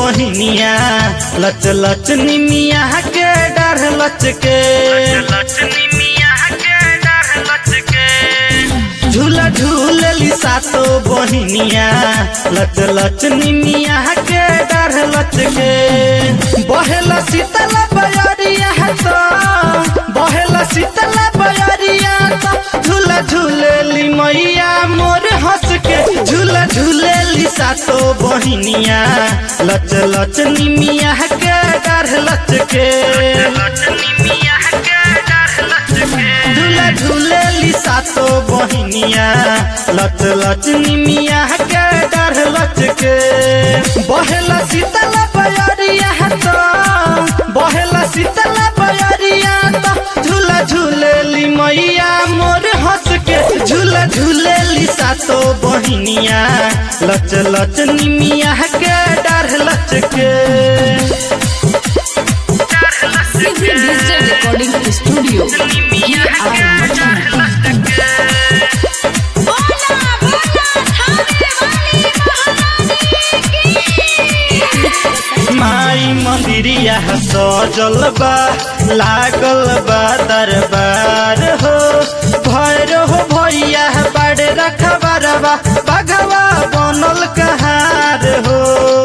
बहिनिया लच लच निमिया के डर लच के झूला झूलली सातो बहिनिया लच लच निमिया के डर लच के बहेला शीतल बयरिया तो बहेला शीतल बयरिया तो झूला झूलेली मैया मोर हंस के झूला झूलेली सातो बहिनिया लच लच निमिया के डर लच के झूला झूलेली सातो बहिनिया लच लच निमिया के डर लच के बहेला शीतल बयरिया तो बहेला शीतल बयरिया तो झूला झूलेली मैया मोर हंस के झूला झूलेली सातो बहिनिया लच लच निमिया के डर लच के सीधी डिजिटल रिकॉर्डिंग स्टूडियो ये आर मठिया माई मंदिरिया सजल बा लागल बा दरबार हो भैरो हो भैया बाड़े रखबारवा बगवा बनल कहार हो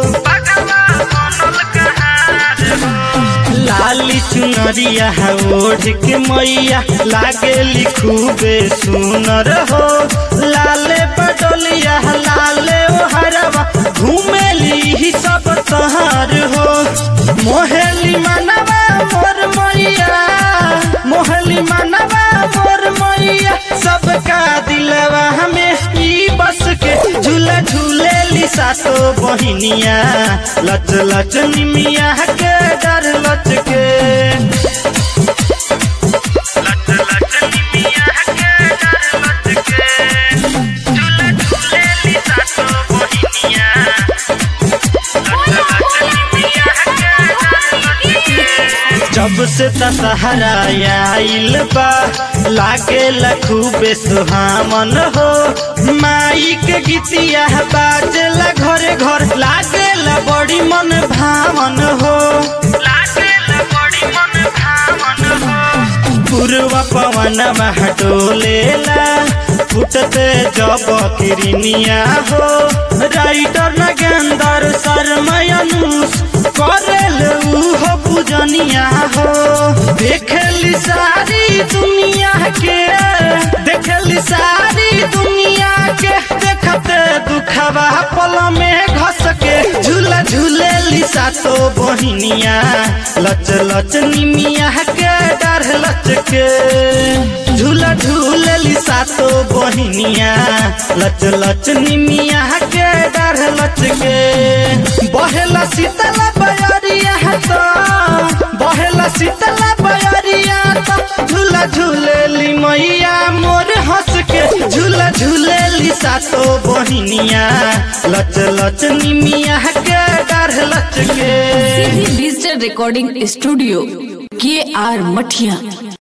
लाली चुनरिया ओढ़ के मैया लागे लिखूबे सुनर हो लाले बडोलिया लाले ओ हरवा घूमेली ही सब तहार हो मोहेली मनवा मोर मैया मोहली मनवा मोर मैया सबका दिलवा हमें ई बस के झूला झूलेली सातो बहिनिया लच लच निमिया के डर लच के जब से दशहरा आइल बा लागे लखूबे सुहामन हो माई के गीतिया बाजेला घरे घर लागेला बड़ी मन भावन हो पूर्व पवन डोलेला फुटते जब किरनिया हो राइटर नगेंदर शर्मयनुष करेल उहो पूजनिया हो देखली सारी दुनिया के देखली सारी दुनिया के देखते दुखवा पल में घस के झूला झूलेली सातो बहिनिया लच लच निमिया के डर लच के झूला झूलेली सातो बहिनिया लच लच निमिया के डर लच के बहेला शीतल बयरिया तो बहेला शीतल बयरिया तो झूला झूलेली मैया मोर हंस के झूला झूलेली सातो बहिनिया लच लच निमिया के डर लच के सीधी डिजिटल रिकॉर्डिंग स्टूडियो के आर मठिया